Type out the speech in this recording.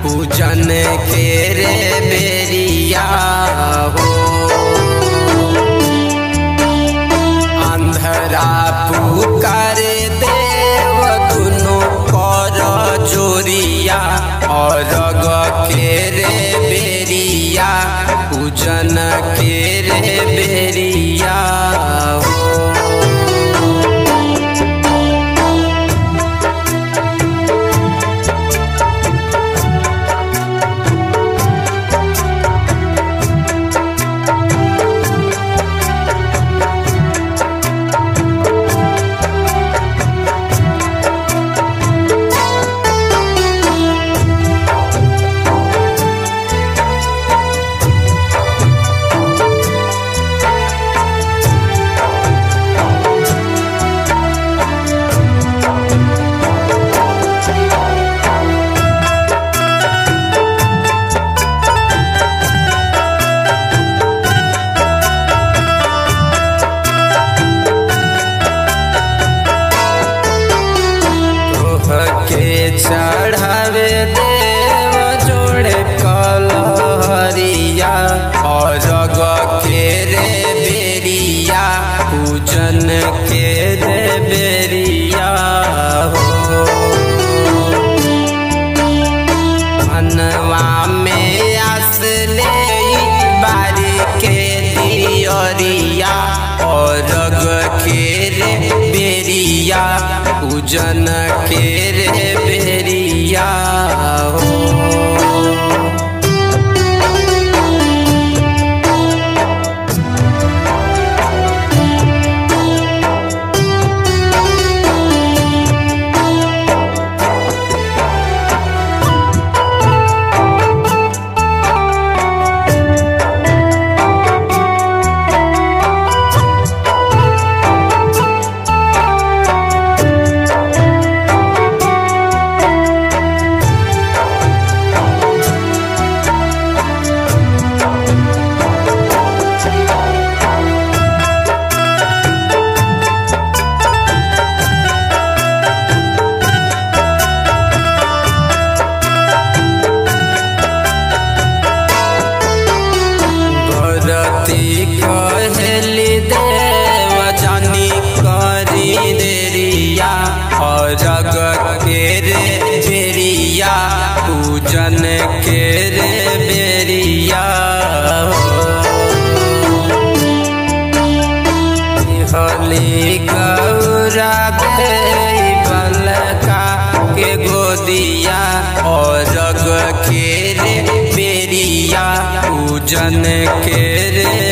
पूजन के रे बेरिया हो अंधरा पुकार देव दुनो कर जोरिया और के रे बेरिया पूजन के रे बेरिया हो के चढ़ावे देव जोड़े कलहरिया और जग के रे बेरिया पूजन के रे बेरिया हो मनवा में आस ले बारी के दियरिया और रग के रे बेरिया पूजन के रे बेरिया हो भरती कहली देव जानी करी देरिया और जग के रे बेरिया पूजन के रे बेरिया हली गौरा गई बलका के गोदिया और जग के रे बेरिया पूजन के रे